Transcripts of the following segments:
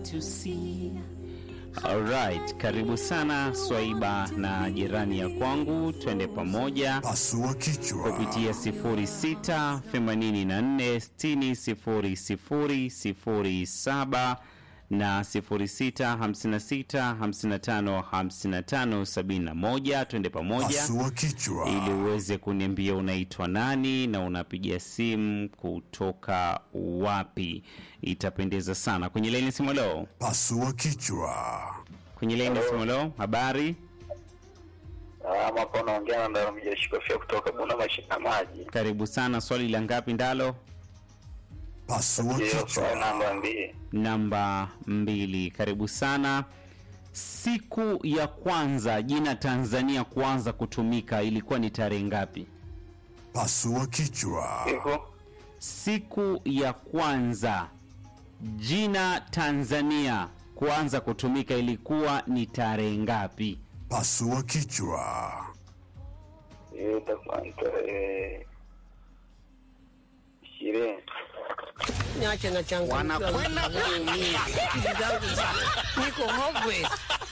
to see. Alright, karibu sana Swaiba na jirani ya kwangu, twende pamoja Pasua kichwa. kupitia 06 84 60 00 07 na 06 56 55 55 71. Twende pamoja Pasua kichwa. ili uweze kuniambia unaitwa nani na unapiga simu kutoka wapi. Itapendeza sana. Kwenye laini ya simu leo, Pasua kichwa. kwenye laini ya simu leo, habari, Ama hapo naongea na Ndaro Mjashikofia kutoka Buna Mashina Maji. karibu sana. Swali la ngapi ndalo? Pasua Hiyo swali kichwa. namba mbili. Namba mbili, karibu sana. Siku ya kwanza jina Tanzania kuanza kutumika ilikuwa ni tarehe ngapi? Pasua kichwa. Siku Siku ya kwanza jina Tanzania kuanza kutumika ilikuwa ni tarehe ngapi? Pasua kichwa. hiyo itakuwa ni tarehe ishirini. Niache na changamoto. Wanakwenda kuumia. Akili zangu ziko- niko hopeless.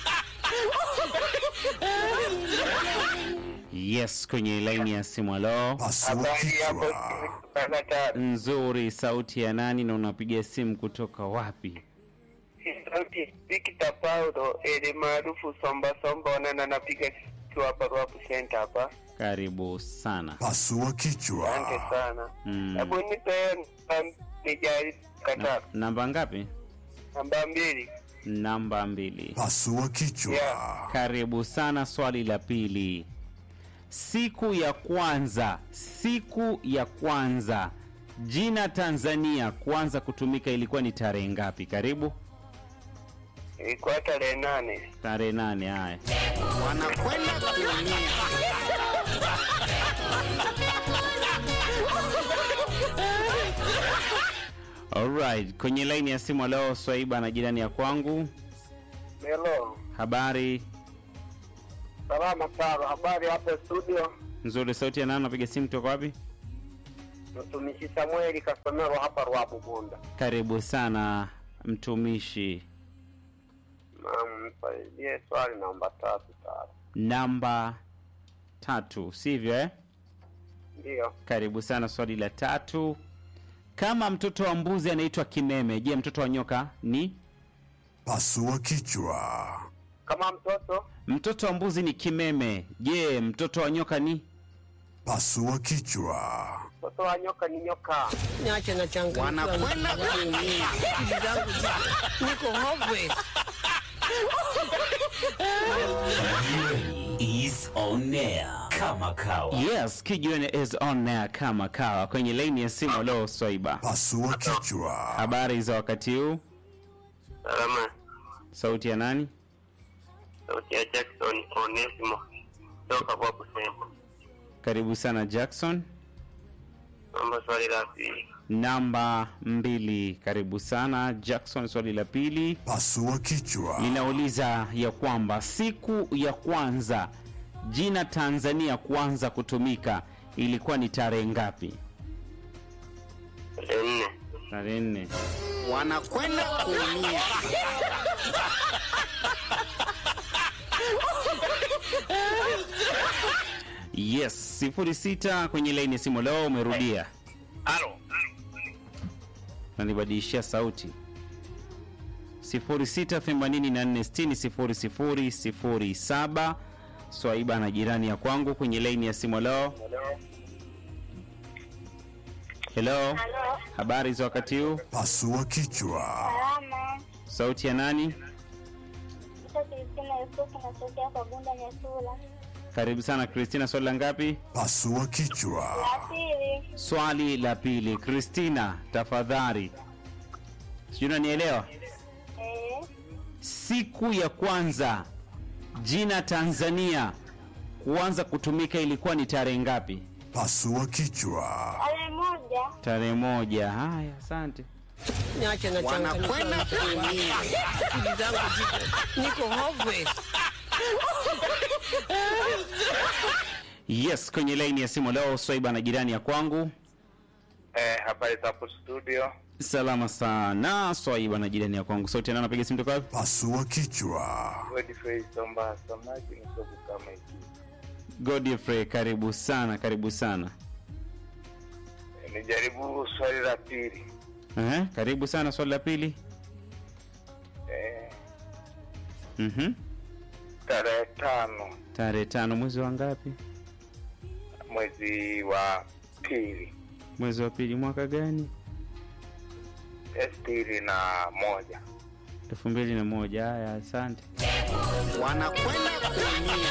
Yes, kwenye laini ya simu. Alo, Pasua Habari hapo kichwa. kutoka tatu. nzuri. Sauti ya nani na unapiga simu kutoka wapi? Sauti Victor Paulo ili maarufu Somba Somba wanana napiga kitu hapa Ruapu Center hapa. Karibu sana. Pasua Asante kichwa. sana. Mm. Hebu nipe namba- nijaribu kataa. Namba ngapi? Namba mbili. Namba mbili. Pasua kichwa. Yeah. Karibu sana. Swali la pili, siku ya kwanza, siku ya kwanza jina Tanzania kuanza kutumika ilikuwa ni tarehe ngapi? Karibu. Ilikuwa tarehe nane. Tarehe nane. Haya, wanakwenda kuumia. alright. Kwenye laini ya simu leo Swaiba na jirani ya kwangu, Hello. habari Salama sana. Habari hapo studio. nzuri. Sauti ya nani? Napiga simu kutoka wapi? Mtumishi Samueli Kasomero hapa Ruapu Bunda. Karibu sana mtumishi. Naam, nisaidie swali namba tatu tatu. Namba tatu, sivyo eh? Ndio. Karibu sana. Swali la tatu, kama mtoto wa mbuzi anaitwa kimeme, je, mtoto wa nyoka ni? Pasua kichwa. Kama mtoto Mtoto wa mbuzi ni kimeme, je, mtoto wa nyoka ni? Pasua kichwa. mtoto wa nyoka ni nyoka. Niache na changamoto. Wanakwenda kuumia. Akili zangu ziko- niko hopeless. is on air kama kawa. Yes, Kijiweni is on air kama kawa kwenye laini ya simu. Leo Swaiba, Pasua kichwa. habari za wakati huu? Salama. Sauti ya nani? Sauti ya Jackson Onesimo kutoka Ruapu Center. Karibu sana Jackson. Naomba swali la pili. Namba mbili, karibu sana Jackson. Swali la pili Pasua kichwa. linauliza ya kwamba siku ya kwanza jina Tanzania kuanza kutumika ilikuwa ni tarehe ngapi? Tarehe nne. Tarehe nne. wanakwenda kuumia. Yes, sifuri sita kwenye laini ya simu. Leo umerudia, Halo. nanibadilishia sauti. sifuri sita themanini na nne sitini sifuri sifuri sifuri saba. Swaiba na jirani ya kwangu kwenye laini ya simu. Leo hello, Halo, habari za wakati huu? Pasua kichwa. salama. Sauti ya nani? Ita Kristina Yusufu natokea kwa Bunda Nyasula. Karibu sana Kristina. Swali la ngapi? Pasua kichwa. La pili, Swali la pili. Kristina, tafadhali, sijui unanielewa. eh, Siku ya kwanza jina Tanzania kuanza kutumika ilikuwa ni tarehe ngapi? Pasua kichwa. ale moja, Tarehe moja. Haya, asante. Niache na changamoto. Wanakwenda kuumia. Akili zangu ziko- niko hopeless. Yes, kwenye laini ya simu leo Swaiba na jirani ya kwangu. Eh, habari za hapo studio. salama sana swaiba na jirani ya kwangu sauti nani anapiga simu toka wapi Pasua kichwa. Godfrey Somba samaki ni soku kama hiki. godfrey karibu sana karibu sana Nijaribu swali la pili. Ehe, karibu sana swali la pili Eh, Mhm. tarehe tano tarehe tano mwezi wa ngapi mwezi wa pili mwezi wa pili mwaka gani sitini na moja elfu mbili na moja haya asante wanakwenda kuumia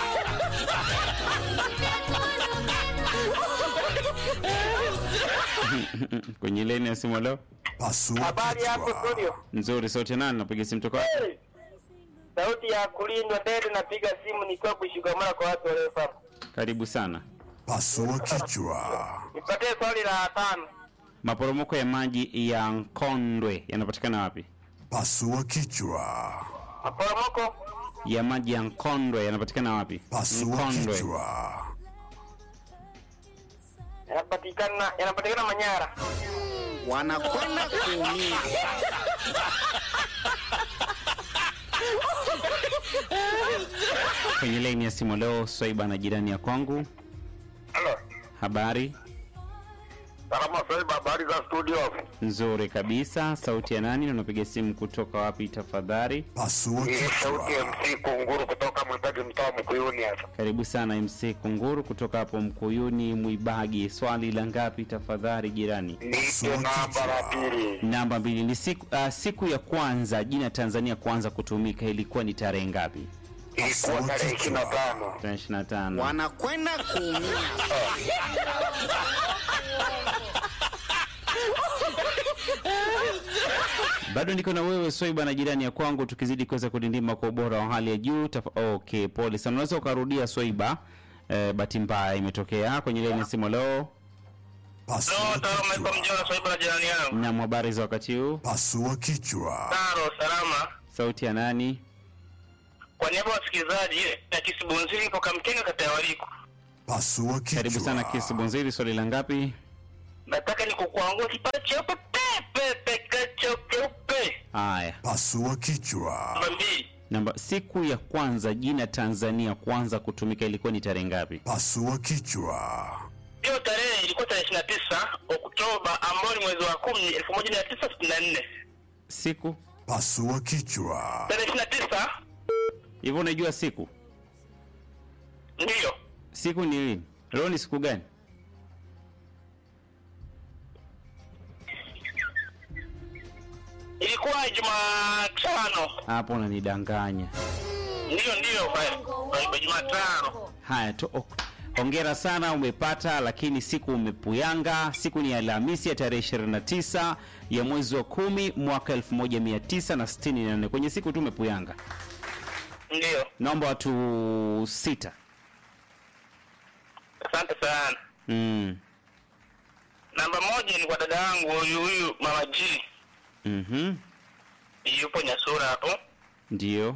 kwenye leni ya simu leo Pasua habari hapo kichwa. studio nzuri sauti nani napiga simu toka wapi? hey! sauti ya kulindwa dede napiga simu nikiwa kushikamana kwa watu warefu karibu sana Pasua kichwa. nipatie swali la tano maporomoko ya maji ya nkondwe yanapatikana wapi Pasua kichwa. maporomoko ya maji ya nkondwe yanapatikana wapi Pasua nkondwe kichwa. yanapatikana yanapatikana manyara wanakwenda kuumia kwenye leni ya simu leo swaiba na jirani ya kwangu halo habari salama swaiba habari za studio nzuri kabisa sauti ya nani na unapiga simu kutoka wapi tafadhali Pasua hii sauti ya kichwa. mc kunguru kutoka mwimbaji mtaa mkuyuni hapa karibu sana mc kunguru kutoka hapo mkuyuni mwibagi swali la ngapi tafadhali jirani nipe namba la pili namba mbili ni siku, uh, siku ya kwanza jina tanzania kuanza kutumika ilikuwa ni tarehe ngapi ilikuwa tarehe ishirini na tano tarehe ishiri na tano wanakwenda kuumia bado niko na wewe swaiba na jirani ya kwangu tukizidi kuweza kudindima kwa ubora wa hali ya juu Taf- okay pole sana unaweza ukarudia swaiba eh, bahati mbaya imetokea kwenye leni ya simu leo Pasua taro kichwa. mjona swaiba na jirani yangu na habari za wakati huu Pasua kichwa. taro salama sauti ya nani kwa niaba ya wasikilizaji na kisibunziri toka mkenga kata ya waliku Pasua kichwa. karibu sana kisi bonziri swali la ngapi nataka ni kukuangua kipande cheupe pepe kacho keupe haya Pasua kichwa. namba mbili namba siku ya kwanza jina tanzania kuanza kutumika ilikuwa ni tarehe ngapi Pasua kichwa. hiyo tarehe ilikuwa tarehe ishiri na tisa oktoba ambao ni mwezi wa kumi elfu moja mia tisa sitini na nne siku Pasua kichwa. tarehe ishiri na tisa hivyo unajua siku ndiyo siku ni lini leo ni siku gani ilikuwa jumatano hapo unanidanganya ndiyo ndiyo kwa jumatano haya to, ok. hongera sana umepata lakini siku umepuyanga siku ni alhamisi ya tarehe 29 ya mwezi wa kumi mwaka 1964 kwenye siku tu umepuyanga ndiyo naomba watu sita asante sana mm. namba moja ni kwa dada yangu huyu huyu mama g mm-hmm. yupo nyasura hapo ndio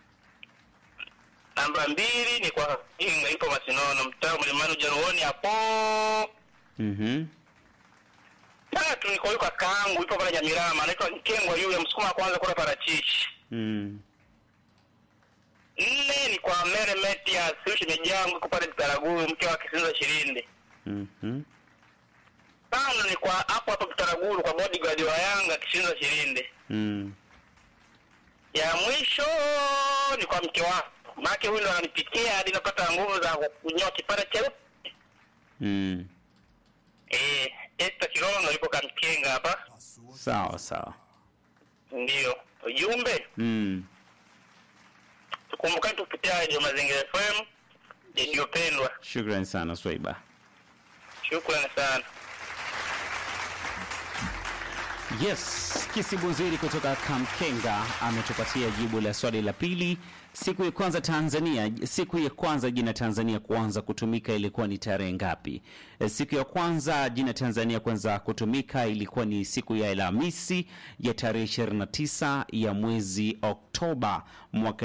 namba mbili ni kwa Kinga ipo Masinono, mtaa Mlimani Ujaruoni hapo. mm-hmm. Tatu ni kwa huyu kakaangu ipo pale Nyamirama, anaitwa Nkengwa yule msukuma wa kwanza kula parachichi. mm. Nne ni kwa Mere Metias huyu shemeji yangu iko pale Bitaraguru, mke wa Kisinza Shirinde. mm-hmm. Tano ni kwa hapo hapo Bitaraguru kwa bodyguard wa Yanga Kisinza Shirinde. mm. Ya mwisho ni kwa mke wangu, maana huyu ndo ananipikia hadi napata nguvu za kunyoa kipande cheupe. mm. Eh, Esther Kirono yupo Kamkenga hapa. sawa sawa Ndio. Ujumbe mm. tukumbukani tupitia Radio Mazingira FM iliyopendwa. shukrani sana swaiba Shukrani sana. yes kisibuziri kutoka kamkenga ametupatia jibu la swali la pili siku ya kwanza tanzania siku ya kwanza jina tanzania kuanza kutumika ilikuwa ni tarehe ngapi Eh, siku ya kwanza jina tanzania kuanza kutumika ilikuwa ni siku ya alhamisi ya tarehe 29 ya mwezi oktoba mwaka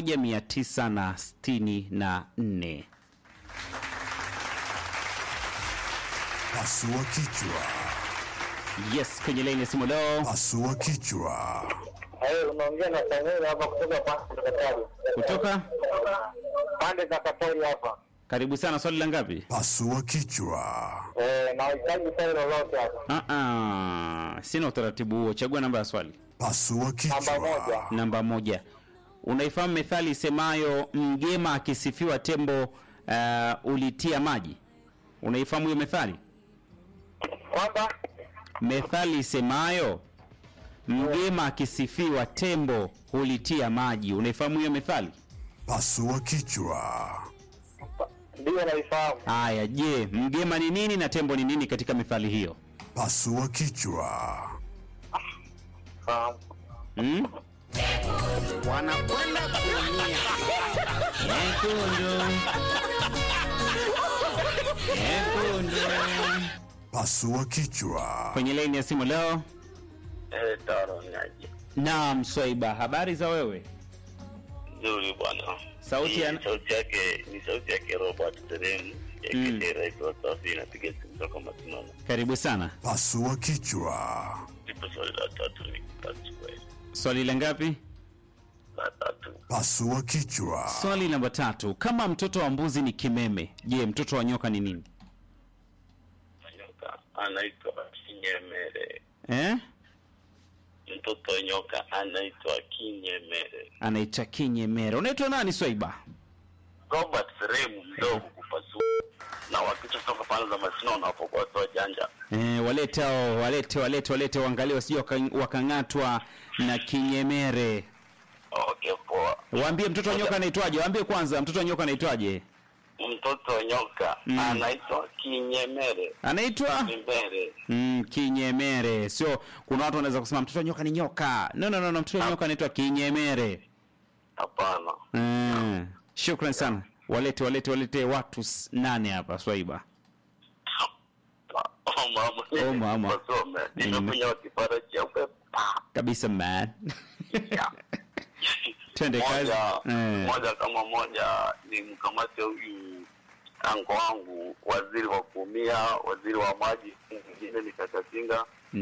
1964 Pasua kichwa. Yes, kwenye laini ya simu leo. Pasua kichwa. Hayo unaongea na Samuel hapa kutoka pande za Katari. Kutoka Pande za Katari hapa. karibu sana, swali la ngapi? Pasua kichwa. Eh, nahitaji swali lolote hapa. Ah, ah, sina utaratibu huo. Chagua namba ya swali. Pasua Namba kichwa. moja. Namba moja. Unaifahamu methali isemayo mgema akisifiwa tembo uh, ulitia maji? Unaifahamu hiyo methali? Kwamba Methali isemayo mgema akisifiwa tembo hulitia maji. Unaifahamu hiyo methali? Pasua kichwa. ndio naifahamu. Haya, je, mgema ni nini na tembo ni nini katika methali hiyo? Pasua kichwa. Fahamu. Hmm? wanakwenda kuumia. Nyekundu. Nyekundu. Pasua kichwa. Kwenye laini ya simu leo. Eh, Taro Nyaji. Naam, Swaiba, habari za wewe? Nzuri bwana. Sauti ya- Ni sauti yake ni sauti yake Robert Terem ya Mm. Kitera ikiwa safi inapiga simu toka Masinono. Karibu sana. Pasua kichwa. Ndipo swali la tatu ni tatu kweli. Swali la ngapi? La tatu. Pasua kichwa. Swali namba tatu. Kama mtoto wa mbuzi ni kimeme, je, mtoto wa nyoka ni nini? Nyoka anaitwa Kinyemere. Eh? Mtoto wa nyoka anaitwa Kinyemere. Anaitwa kinyemere. Unaitwa nani Swaiba? Robert Terem mdogo kupasua na wakicha toka pande za Masinono hapo kwa watu janja. Eh, walete hao, walete walete walete waangalie wasije waka- wakang'atwa na kinyemere. Okay, poa. Waambie mtoto wa nyoka anaitwaje? Waambie kwanza mtoto wa nyoka anaitwaje? Mtoto wa nyoka Mm. anaitwa Kinyemere. Anaitwa Kinyemere. mm, kinyemere. Sio kuna watu wanaweza kusema mtoto wa nyoka ni nyoka. No no no, no mtoto wa nyoka anaitwa kinyemere. Hapana. Mm. Shukran sana. Walete walete walete watu s- nane hapa Swaiba. Oh, mama. Oh, mama. Wasome. Nimekunywa kipara cheupe. Pa. Kabisa man. Twende kazi. Moja, Eh. moja kama moja ni mkamate huyu ango wangu waziri wa kuumia, waziri wa maji, mwingine ni Kakatinga,